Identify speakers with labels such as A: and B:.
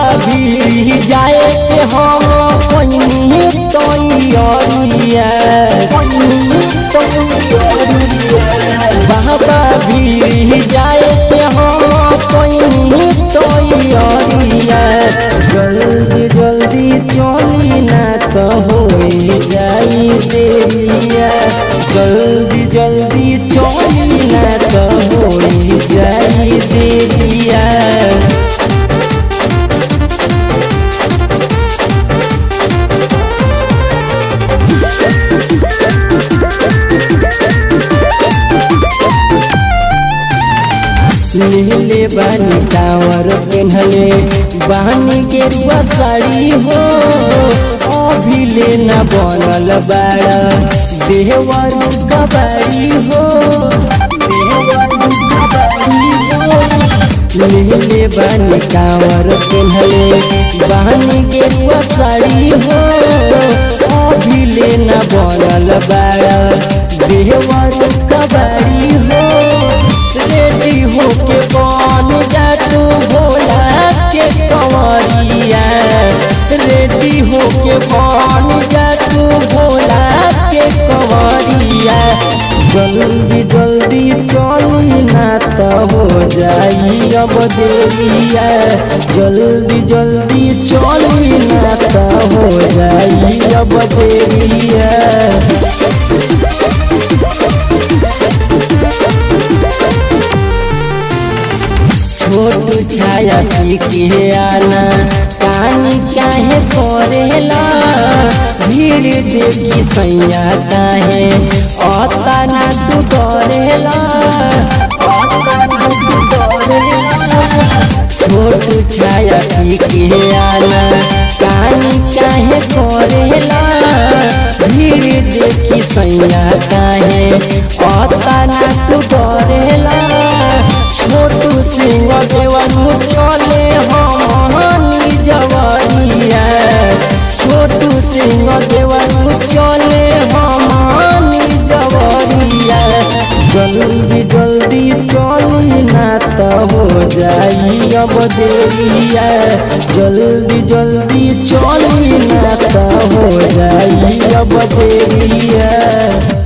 A: भी जाए के हम कोई तैयारिया बाबा भी जाए के हम कोई तैयारिया जल्दी जल्दी चली ना तो हो जाई देरिया जल्दी जल्दी चली ना तो हो जाई देरिया नीले बानी टावर पेन्हले बानी के रुआ साड़ी हो अभी लेना बनल बाड़ा देवर कबाड़ी हो देवर कबाड़ी हो नीले बानी टावर पेन्हले बानी के रुआ साड़ी हो अभी लेना बनल बाड़ा देवर कबाड़ी हो रेडी होके बन जा तू भोला के कंवरिया रेडी होके बन जा तू भोला के कंवरिया जल्दी जल्दी चली ना तो हो जाई अब देरिया जल्दी जल्दी चली ना तो हो जाई अब देरिया छोट छाया पी के आना कानी काहे करेला भीड़ देखी सैया काहे अता ना तू डरेला अता ना तू डरेला छोट छाया पी के आना कानी काहे करेला भीड़ देखी सैया काहे अता ना तू डरेला छोटू सिंह देवनु चले हमानी जवानिया छोटू सिंह देवनु चले हमानी जवानिया जल्दी जल्दी चली ना तो हो जाई अब देरिया जल्दी जल्दी चली ना तो हो जाई अब देरिया